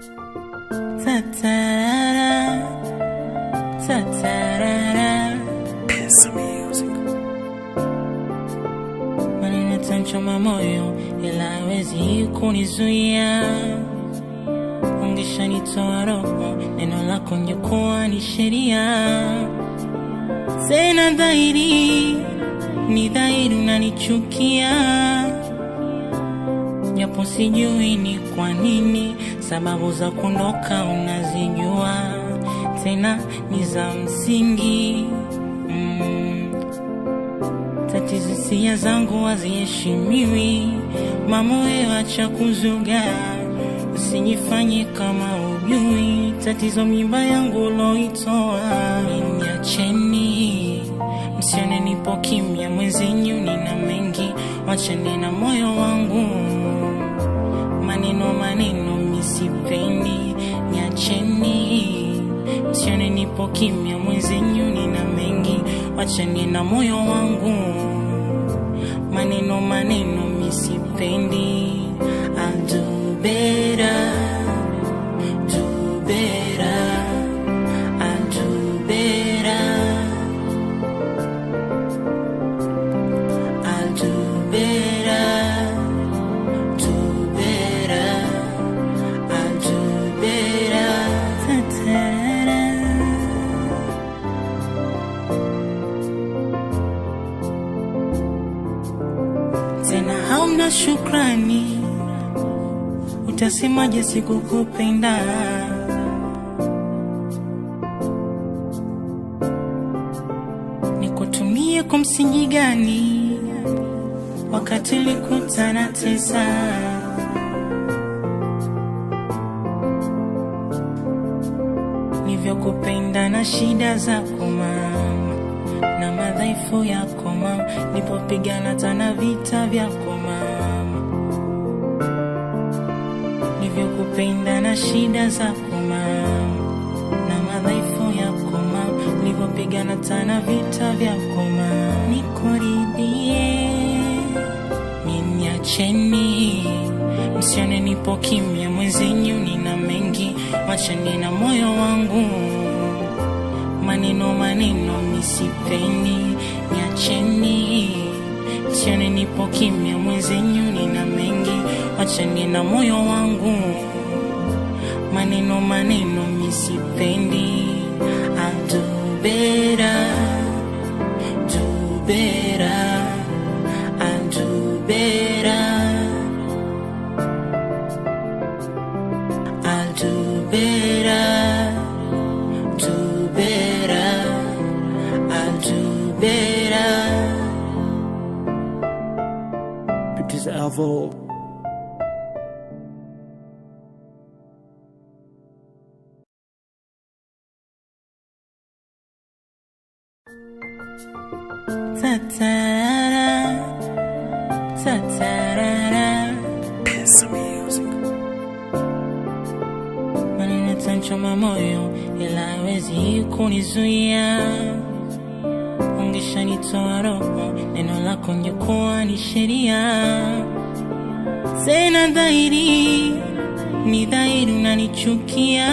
Ta-ta-ra-ra. Ta-ta-ra-ra. Maneno yatanchoma moyo ila hawezi kunizuia. Ungeshanitoa roho, neno lako ngekuwa ni sheria. Tena dhahiri, ni dhahiri unanichukia, japo sijui ni kwa nini. Sababu za kuondoka unazijua, tena ni za msingi mm. Tatizo hisia zangu haziheshimiwi, mama wewe acha kuzuga, usijifanye kama ujui tatizo mimba yangu uloitoa. Niacheni, msione nipo kimya, mwenzenyu nina mengi, wacheni na moyo wangu, maneno maneno misipendi, niacheni, msione nipo kimya, mwenzenyu nina mengi, wacheni na moyo wangu, maneno maneno misipendi, I'll do better, do better, I'll do better, I'll do better, do better, I'll do better. Ta-ta-ra. tena hauna shukrani, utasemaje sikukupenda? Nikutumie kwa msingi gani wakati ulikutana tesa? Nivyokupenda na shida zako mama na madhaifu yako mama, nipopigana tana vita vyako mama, nivyokupenda na shida zako mama, na madhaifu yako mama, nipopigana tana vita vyako mama, nikuridhie niacheni, msione nipo kimya, mwenzenyu nina mengi, wacheni na moyo wangu maneno maneno misipendi, niacheni, sione nipo kimya, mwenzenyu nina mengi, wacheni na moyo wangu, maneno maneno misipendi, I'll do better, do better, I'll do better, I'll do better do better. I'll do better. It is Alvo. Ta-ta-ra. Ta-ta-ra-ra. Maneno yatanchoma moyo ila hawezi kunizuia. Ungeshanitoa roho, neno lako ngekuwa ni sheria. Tena dhahiri, ni dhahiri unanichukia,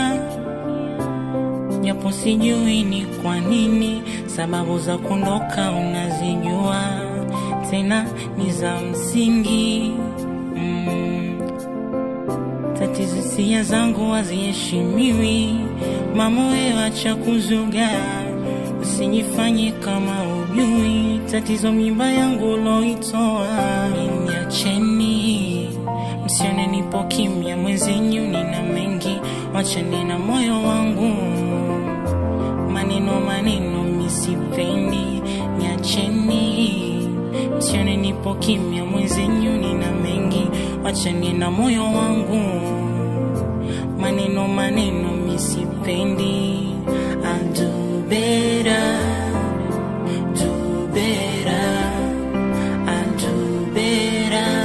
japo sijui ni kwa nini. Sababu za kuondoka unazijua, tena ni za msingi mm. Tatizo hisia zangu haziheshimiwi, mama wewe acha kuzuga, usijifanye kama ujui tatizo mimba yangu uloitoa. Niacheni, msione nipo kimya, mwenzenyu nina mengi, wacheni na moyo wangu, maneno maneno misipendi, niacheni, msione nipo kimya, mwenzenyu nina mengi, wacheni na moyo wangu, maneno maneno misipendi, I'll do better, do better, I'll do better,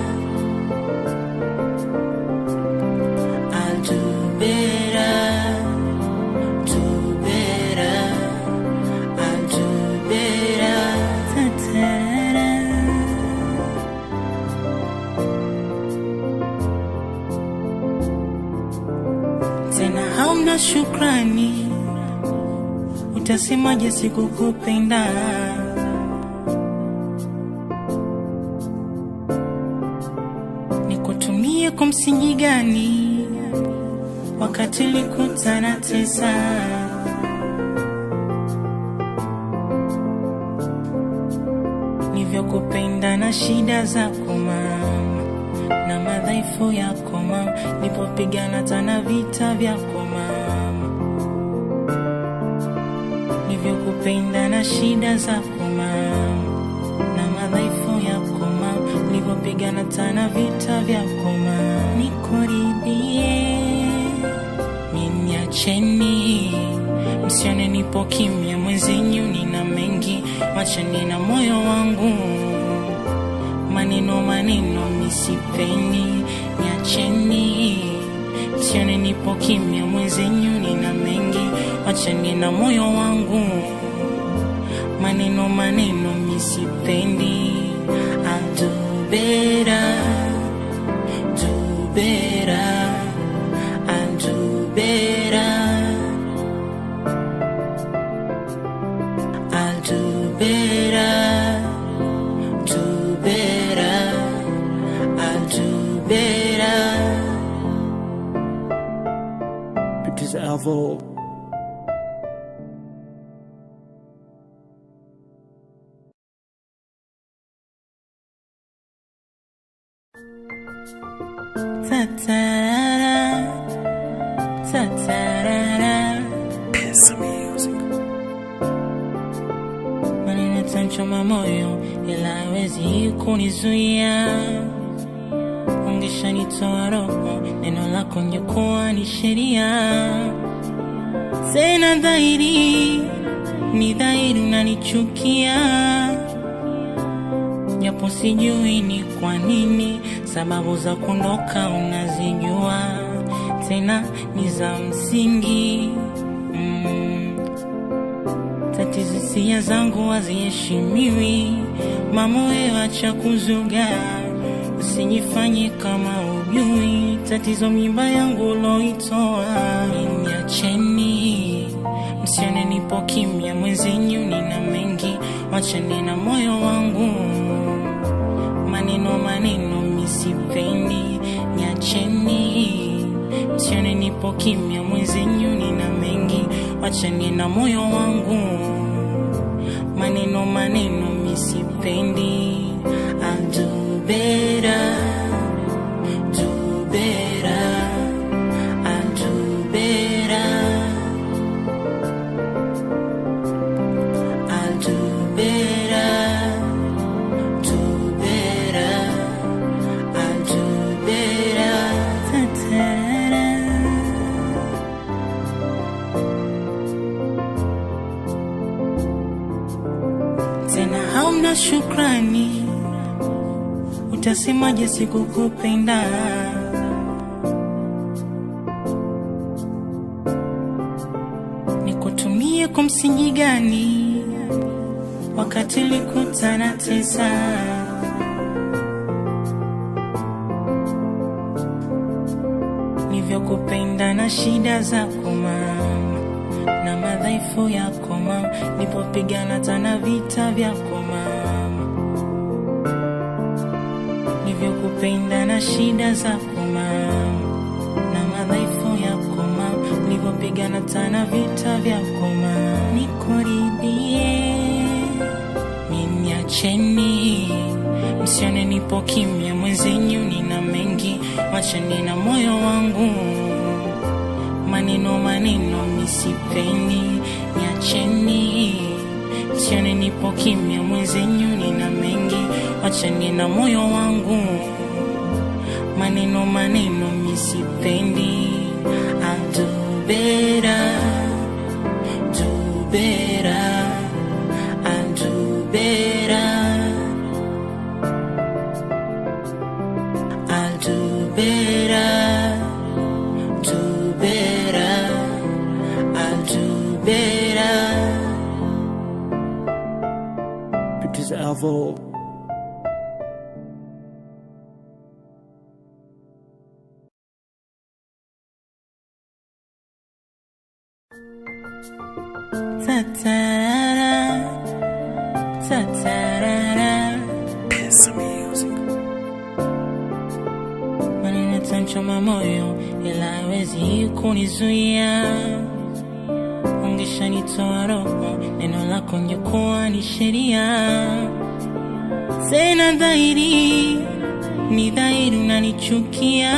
I'll do better, do better, I'll do better. Ta-ta-ra. hauna shukrani, utasemaje sikukupenda? Nikutumie kwa msingi gani wakati ulikutana tesa? Nivyokupenda na shida zako mama na madhaifu yako mama, nipopigana tana vita vyako mama, nivyokupenda na shida zako mama na madhaifu yako mama, nipopigana tana vita vyako mama, nikuridhie Niacheni, msione nipo kimya, mwenzenyu nina mengi, wachani na moyo wangu. Maneno maneno misipeni, niacheni, msione nipo kimya, mwenzenyu nina mengi, wachani na moyo wangu. Maneno maneno misipendi, I'll do better, do better. I'll do better. I'll do better. Do better. I'll do better. Pictures Alvo. Ta-ta-ra. Ta-ta-ra-ra. Maneno yatanchoma moyo ila hawezi kunizuia. Ungeshanitoa roho, neno lako ngekuwa ni sheria. Tena dhahiri, ni dhahiri unanichukia, japo sijui ni kwa nini. Sababu za kuondoka unazijua, tena ni za msingi mm. Tatizo hisia zangu haziheshimiwi, mama wewe acha kuzuga, usijifanye kama ujui tatizo mimba yangu uloitoa. Niacheni, msione nipo kimya, mwenzenyu nina mengi, wachani na moyo wangu. Maneno maneno misipendi, niacheni, msione nipo kimya, mwenzenyu nina mengi, wachani na moyo wangu. Maneno maneno misipendi, I'll do better, do better, I'll do better, I'll do better, do better, I'll do better. Ta-ta-ra. tena hauna shukrani, utasemaje sikukupenda? Nikutumie kwa msingi gani wakati ulikutana tesa? Nivyokupenda na shida zako mama na madhaifu yako mama, nipopigana tana vita vyako mama, nivyokupenda na shida zako mama na madhaifu yako mama, nipopigana tana vita vyako mama, nikuridhie Niacheni, msione nipo kimya, mwenzenyu nina mengi, wachani na moyo wangu. Maneno maneno misipendi, niacheni, msione nipo kimya, mwenzenyu nina mengi, wachani na moyo wangu. Maneno maneno misipendi, I'll do better, do better. I'll do better. I'll do better. Do better. I'll do better. Pictures Alvo. Ta-ta-ra-ra. Ta-ta-ra-ra. Maneno yatanchoma moyo ila hawezi kunizuia. Ungeshanitoa roho, neno lako ngekuwa ni sheria. Tena dhahiri, ni dhahiri unanichukia,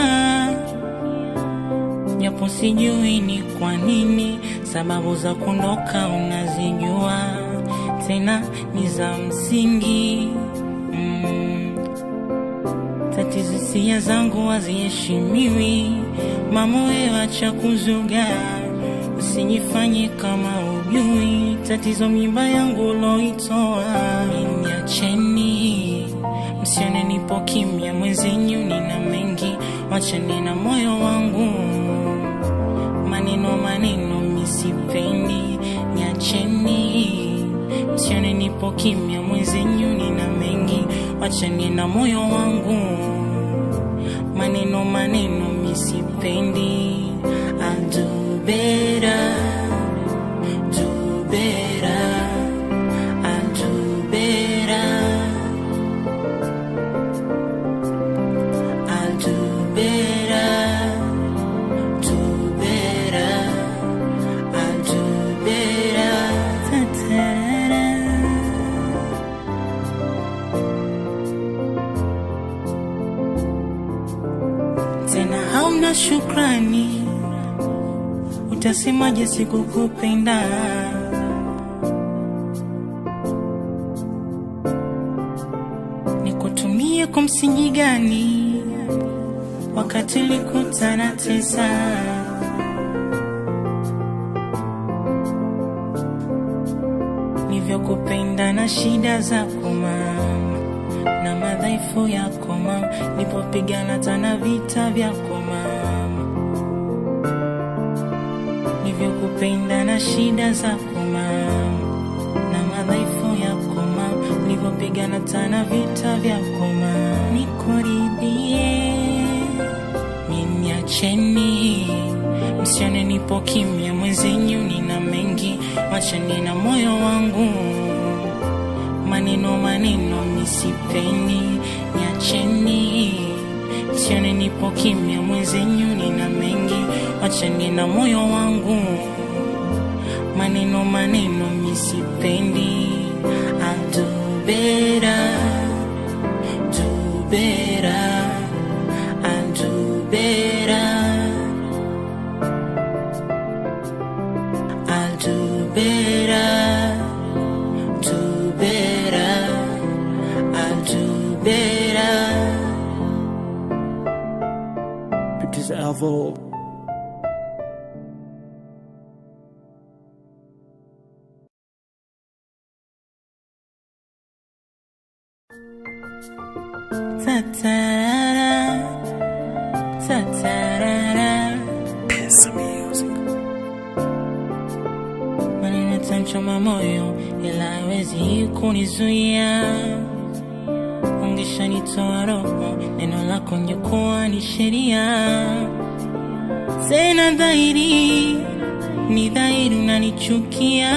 japo sijui ni kwa nini. Sababu za kuondoka unazijua, tena ni za msingi mm. Tatizo hisia zangu haziheshimiwi, mama wewe acha kuzuga, usijifanye kama ujui tatizo mimba yangu uloitoa. Niacheni, msione nipo kimya, mwenzenyu nina mengi, wacheni na moyo wangu, maneno maneno misipendi, niacheni, msione nipo kimya, mwenzenyu nina mengi, wacheni na moyo wangu, maneno maneno misipendi, I'll do better, do better, I'll do better, I'll do better, do better, I'll do better. Ta-ta-ra. tena hauna shukrani, utasemaje sikukupenda? Nikutumie kwa msingi gani wakati ulikutana tesa? Nivyokupenda na shida zako mama na madhaifu yako mama, nilipopigana tana vita vyako mama, nilivyokupenda na shida zako mama, na madhaifu yako mama, nilipopigana tana vita vyako mama, nikuridhie Niacheni, msione nipo kimya, mwenzenyu nina mengi, wacheni na moyo wangu maneno maneno misipendi, niacheni, sione nipo kimya, mwenzenyu nina mengi, wacheni na moyo wangu, maneno maneno misipendi, I'll do better, do better, I'll do better, I'll do better do better. I'll do better. Producer Alvo. Ta-ta-ra. Ta-ta-ra-ra. Maneno yatanchoma moyo ila hawezi kunizuia. Ungeshanitoa roho, neno lako ngekuwa ni sheria. Tena dhahiri, ni dhahiri unanichukia,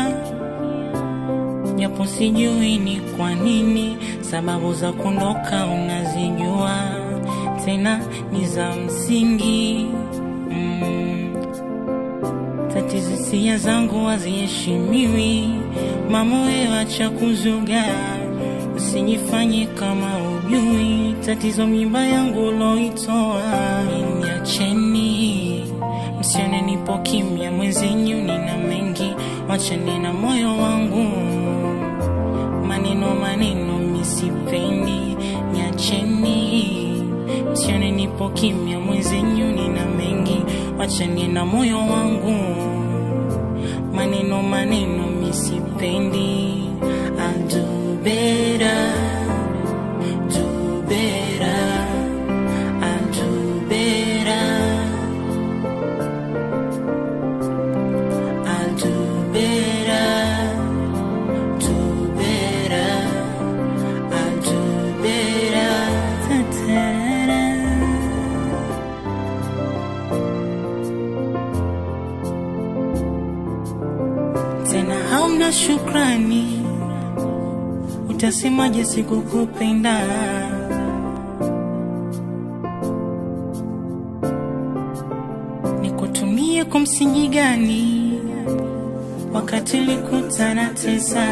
japo sijui ni kwa nini. Sababu za kuondoka unazijua, tena ni za msingi mm. Tatizo hisia zangu haziheshimiwi, mama wewe acha kuzuga, usijifanye kama ujui tatizo mimba yangu uloitoa. Niacheni, msione nipo kimya, mwenzenyu nina mengi, wacheni na moyo wangu, maneno maneno misipendi, niacheni, msione nipo kimya, mwenzenyu nina mengi, wacheni na moyo wangu, maneno maneno misipendi, I'll do better, do better, I'll do better, I'll do better, do better, I'll do better. Ta-ta-ra. hauna shukrani, utasemaje sikukupenda? Nikutumie kwa msingi gani wakati ulikutana tesa?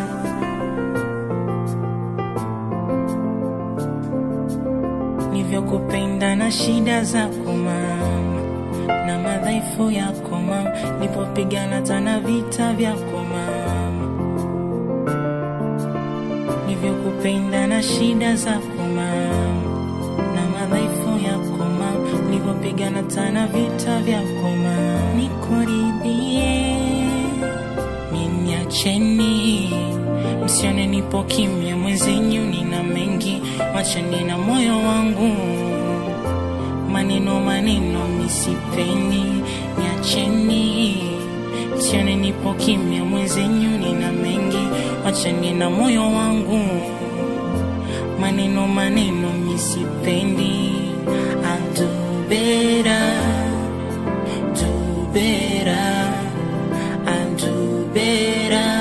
Nivyokupenda na shida zako mama na madhaifu yako mama, nipopigana tana vita vyako mama, nivyokupenda na shida zako mama na madhaifu yako mama, nipopigana tana vita vyako mama, nikuridhie Niacheni, msione nipo kimya, mwenzenyu nina mengi, wachani na moyo wangu. Maneno maneno misipeni, niacheni, msione nipo kimya, mwenzenyu nina mengi, wachani na moyo wangu. Maneno maneno misipendi, I'll do better, do better. I'll do better.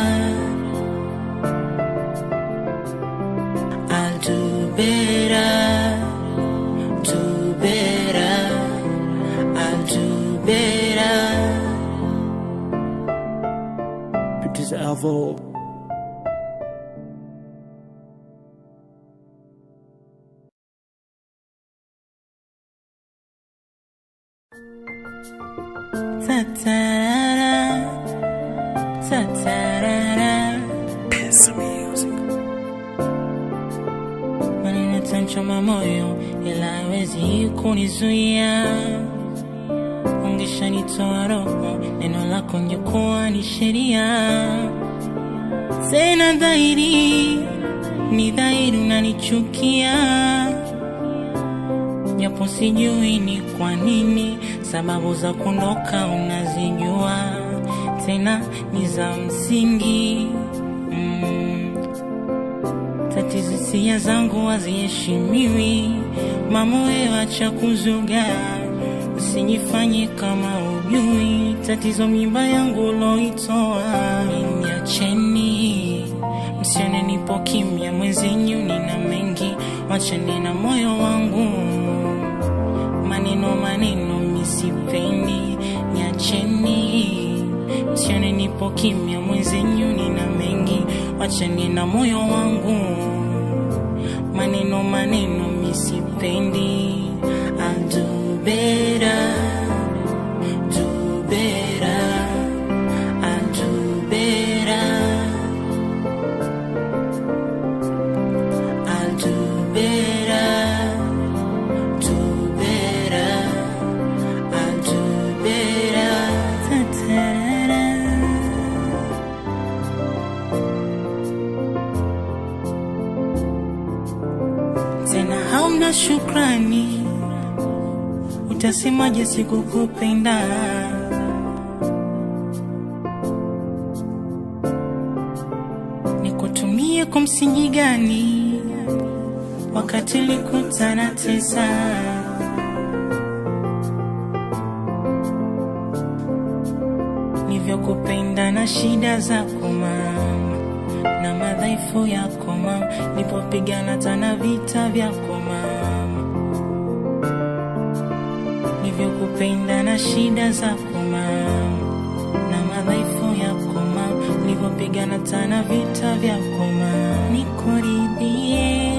I'll do better. Do better. I'll do better. Producer Alvo. Ta-ta-ra-ra. Ta-ta-ra-ra. maneno yatanchoma moyo ila hawezi kunizuia. Ungeshanitoa roho, neno lako ngekuwa ni sheria. Tena dhahiri, ni dhahiri unanichukia, japo sijui ni kwa nini. Sababu za kuondoka unazijua, tena ni za msingi mm. Tatizo hisia zangu haziheshimiwi, mamoyo acha kuzuga, usijifanye kama ujui tatizo mimba yangu uloitoa. Niacheni, msione nipo kimya, mwenzenyu nina mengi, wachane na moyo wangu. Maneno maneno misipendi, niacheni, msione nipo kimya, mwenzenyu nina mengi, wachane na moyo wangu. Maneno maneno misipendi, I'll do better, do better, I'll do better, I'll do better, do better, I'll do better. Ta-ta-ra-ra. tena hauna shukrani, utasemaje sikukupenda? Nikutumie kwa msingi gani wakati ulikutana tesa? Nivyokupenda na shida zako mama na madhaifu yako mama, nipopigana tana vita vyako mama, nivyokupenda na shida zako mama na madhaifu yako mama, nipopigana tana vita vyako mama, nikuridhie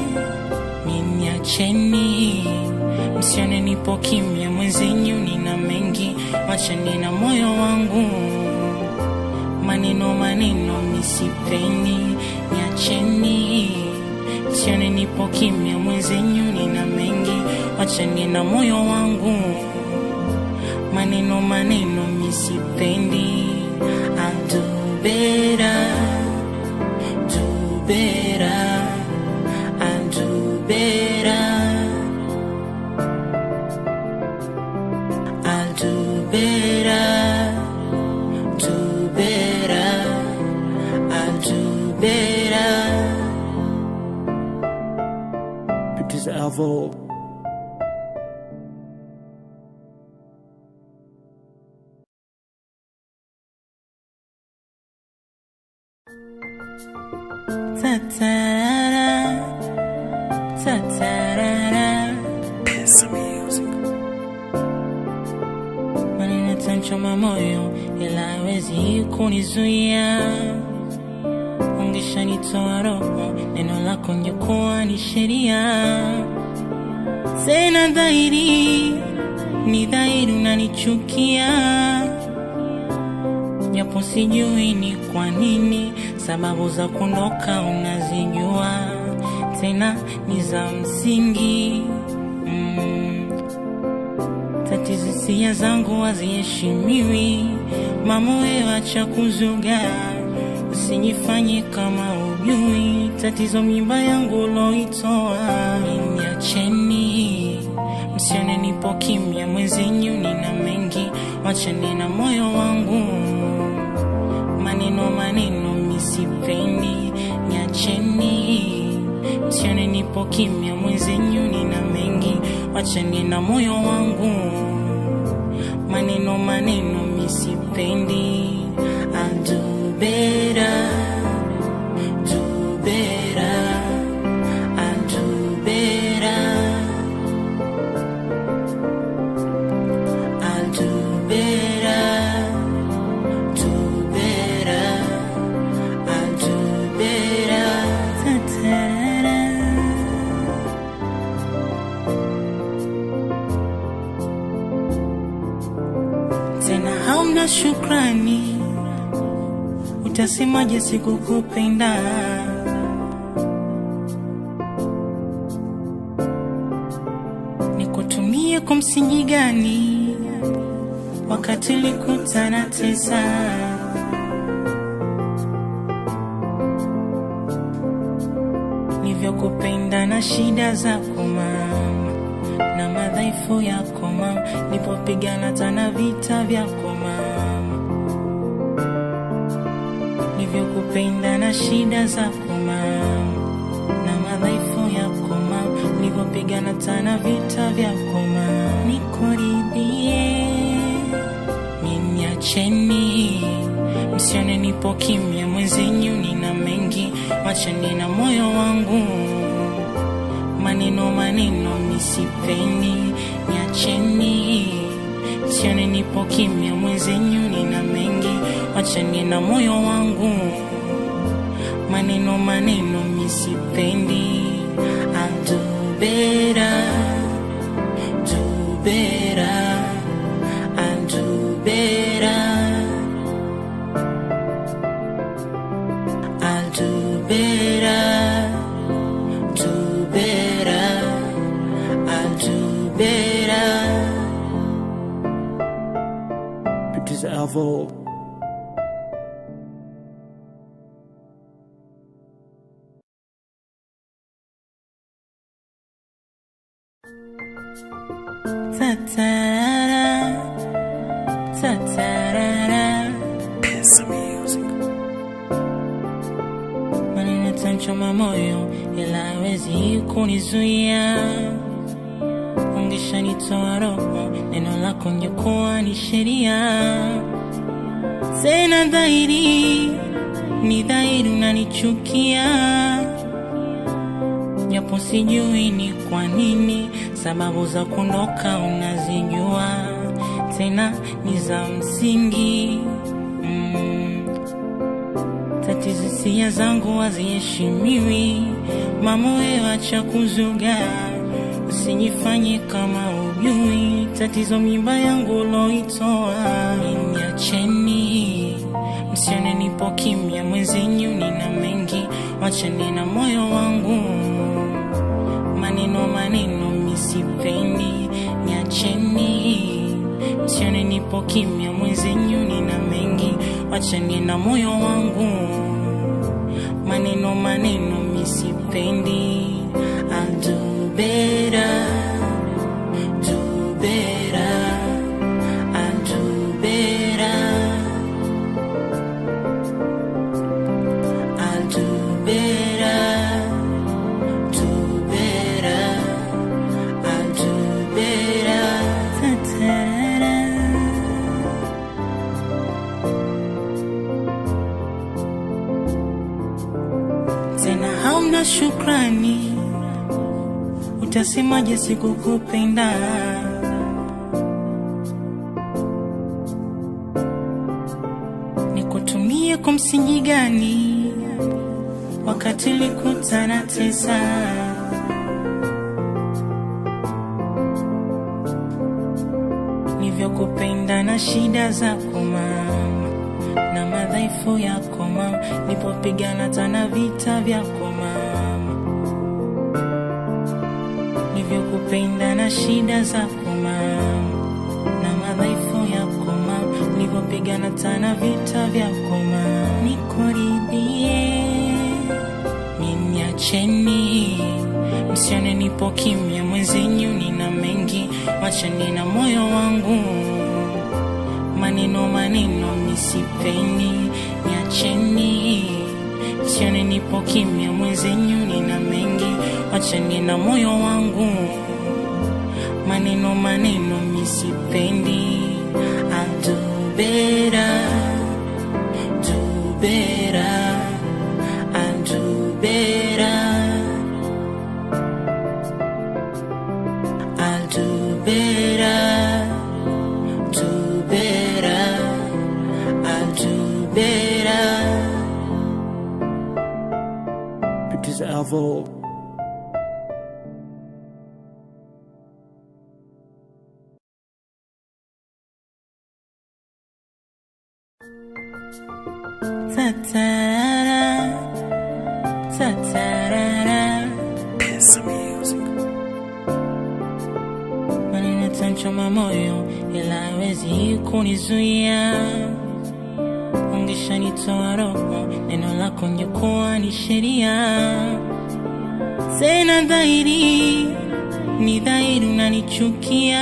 Niacheni, msione nipo kimya, mwenzenyu nina mengi, wachani na moyo wangu. Maneno maneno misipendi, niacheni, msione nipo kimya, mwenzenyu nina mengi, wachani na moyo wangu. Maneno maneno misipendi, I'll do better, do better. I'll do better. I'll do better. Do better. I'll do better. Producer Alvo. Ta-ta-ra-ra. Ta-ta-ra-ra. Maneno yatanchoma moyo ila hawezi kunizuia. Ungeshanitoa roho, neno lako ngekuwa ni sheria. Tena dhahiri, ni dhahiri unanichukia, japo sijui ni kwa nini. Sababu za kuondoka unazijua, tena ni za msingi mm. Tatizo hisia zangu haziheshimiwi, mama wewe acha kuzuga, usijifanye kama ujui tatizo mimba yangu uloitoa. Niacheni, msione nipo kimya, mwenzenyu nina mengi, wacheni na moyo wangu, maneno maneno misipendi, niacheni, msione nipo kimya, mwenzenyu nina mengi, wacheni na moyo wangu, maneno maneno misipendi, I'll do better, do better, I'll do better, I'll do better, do better, I'll do better. Ta-ta-ra. tena hauna shukrani, utasemaje sikukupenda? Nikutumie kwa msingi gani wakati ulikutana tesa? Nivyokupenda na shida zako mama na madhaifu yako mama, nipopigana tana vita vyako mama, nivyokupenda na shida zako mama, na madhaifu yako mama, nipopigana tana vita vyako mama, nikuridhie Niacheni, msione nipo kimya, mwenzenyu nina mengi, wacheni na moyo wangu, maneno maneno misipendi, niacheni, msione nipo kimya, mwenzenyu nina mengi, wacheni na moyo wangu, maneno maneno misipendi, I'll do better, do better. I'll do better. I'll do better. Do better. I'll do better. Producer Alvo. Ta-ta-ra. Ta-ta-ra-ra. maneno yatanchoma moyo ila hawezi kunizuia. Ungeshanitoa roho, neno lako ngekuwa ni sheria. Tena dhahiri, ni dhahiri unanichukia, japo sijui ni kwa nini. Sababu za kuondoka unazijua, tena ni za msingi mm. Tatizo hisia zangu haziheshimiwi, mama wewe acha kuzuga, usijifanye kama ujui tatizo mimba yangu uloitoa. Niacheni, msione nipo kimya, mwenzenyu nina mengi, wacheni na moyo wangu, maneno maneno misipendi, niacheni, msione nipo kimya, mwenzenyu nina mengi, wacheni na moyo wangu, maneno maneno misipendi, I'll do better, do better, I'll do better, I'll do better, do better, I'll do better. Ta-ta-ra. hauna shukrani, utasemaje sikukupenda? Nikutumie kwa msingi gani wakati likutana tesa? Nivyokupenda na shida zako mama na madhaifu yako mama, nipopigana tana vita vyako mama, nivyokupenda na shida zako mama na madhaifu yako mama, nipopigana tana vita vyako mama, nikuridhie ninyacheni, msione nipo kimya, mwenzenyu nina mengi, wachani na moyo wangu maneno maneno misipeni, niacheni, sione nipo kimya, mwenzenyu nina mengi, wachani na moyo wangu, maneno maneno misipendi, I'll do better, do better, I'll do better, I'll do better do better. I'll do better. Producer Alvo. Ta-ta-ra, ta-ta-ra-ra. Maneno yatanchoma moyo, ila hawezi kunizuia. Ungeshanitoa roho, neno lako ngekuwa ni sheria. Tena dhahiri, ni dhahiri unanichukia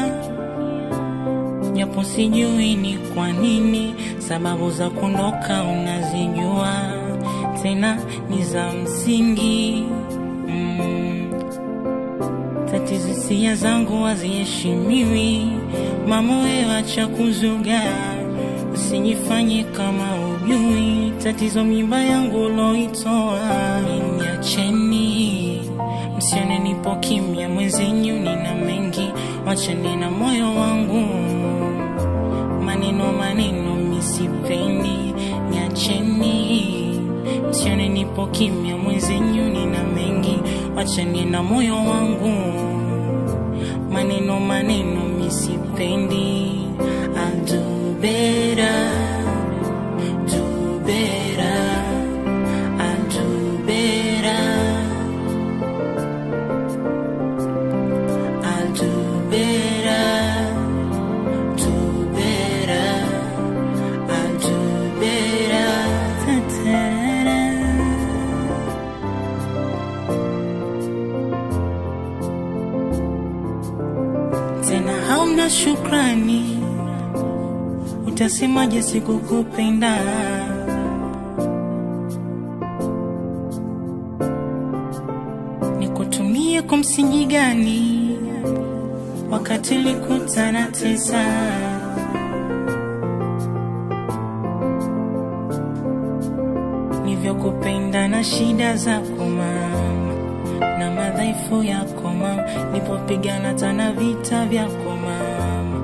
japo sijui ni kwa nini, sababu za kuondoka unazijua, tena ni za msingi mm. Tatizo hisia zangu haziheshimiwi, mama wewe acha kuzuga, usijifanye kama ujui tatizo mimba yangu uloitoa. Niacheni, msione nipo kimya, mwenzenyu nina mengi, wachane na moyo wangu maneno maneno misipendi, niacheni, msione nipo kimya, mwenzenyu nina mengi, wachani na moyo wangu, maneno maneno misipendi, I'll do better, do better, I'll do better, I'll do better do better. I'll do better. Ta-ta-ra. Tena hauna shukrani, utasemaje sikukupenda? Nikutumie kwa msingi gani wakati likutana tesa? nivyokupenda na shida zako mama na madhaifu yako mama, nipopigana tana vita vyako mama,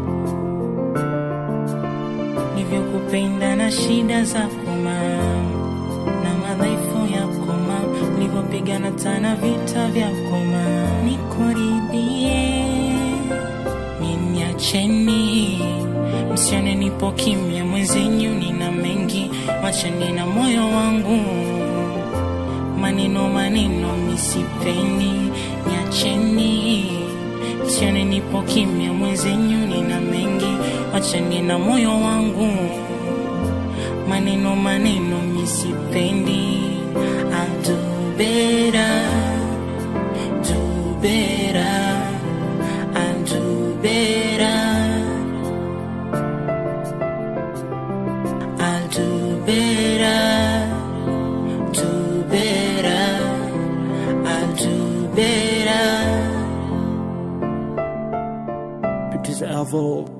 nivyokupenda na shida zako mama na madhaifu yako mama, nipopigana tana vita vyako mama, nikuridhie ninyacheni, msione nipo kimya, mwenzenyu nina mengi, wachani na moyo wangu, maneno maneno misipendi, niacheni, msione nipo kimya, mwenzenyu nina mengi, wachani na moyo wangu, maneno maneno misipendi, I'll do better, do better. I'll do better. I'll do better. Do better. I'll do better. Producer Alvo.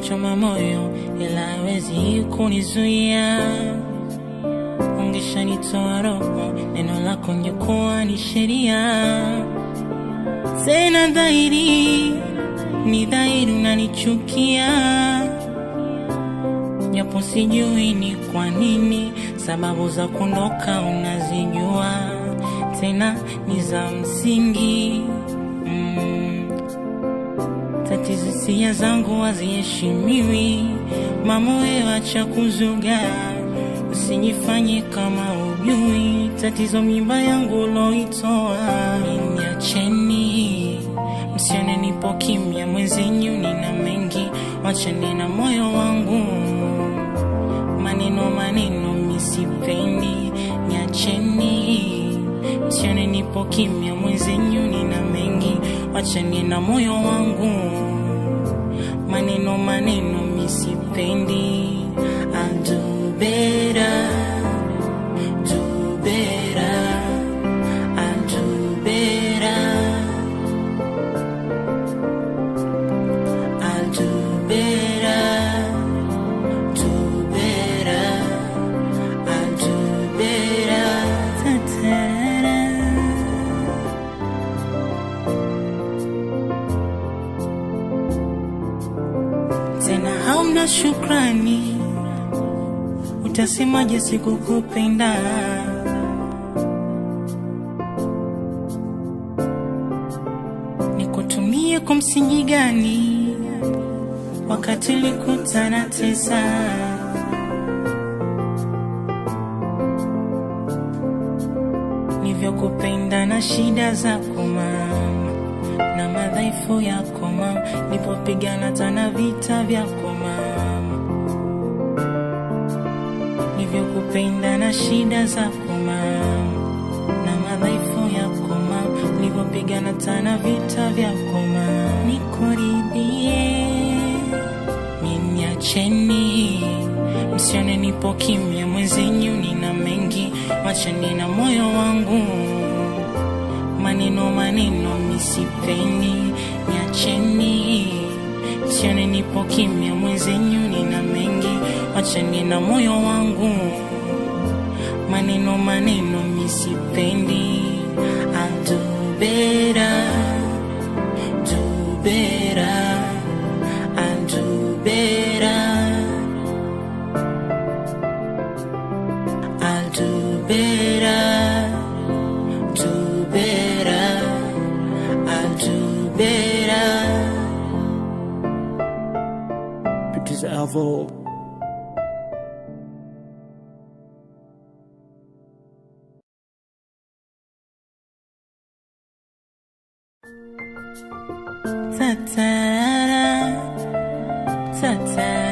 inachoma moyo, ila hawezi kunizuia. Ungeshanitoa roho, neno lako ngekuwa ni sheria. Tena dhahiri, ni dhahiri unanichukia, japo sijui ni kwa nini. Sababu za kuondoka unazijua, tena ni za msingi mm. Tatizo hisia zangu haziheshimiwi, mama wewe acha kuzuga, usijifanye kama ujui tatizo mimba yangu uloitoa. Niacheni, msione nipo kimya, mwenzenyu nina mengi, wacheni na moyo wangu, maneno maneno misipendi, niacheni, msione nipo kimya, mwenzenyu nina mengi, wacheni na moyo wangu, maneno maneno misipendi. I'll do better, do better, I'll do better, I'll do better, do better, I'll do better. Ta-ta-da. tena hauna shukrani, utasemaje sikukupenda? Nikutumie kwa msingi gani wakati ulikutana tesa? Nivyokupenda na shida zako mama na madhaifu yako mama, nipopigana tana vita vyako mama, nivyokupenda na shida zako mama, na madhaifu yako mama, nipopigana tana vita vyako mama, nikuridhie Niacheni, msione nipo kimya, mwenzenyu nina mengi, wacheni na moyo wangu maneno maneno misipendi, niacheni, sione nipo kimya, mwenzenyu nina mengi, wacheni na moyo wangu, maneno maneno misipendi. I'll do better, do better, I'll do better, I'll do better do better. I'll do better. Producer Alvo. Ta-ta-da, ta-ta.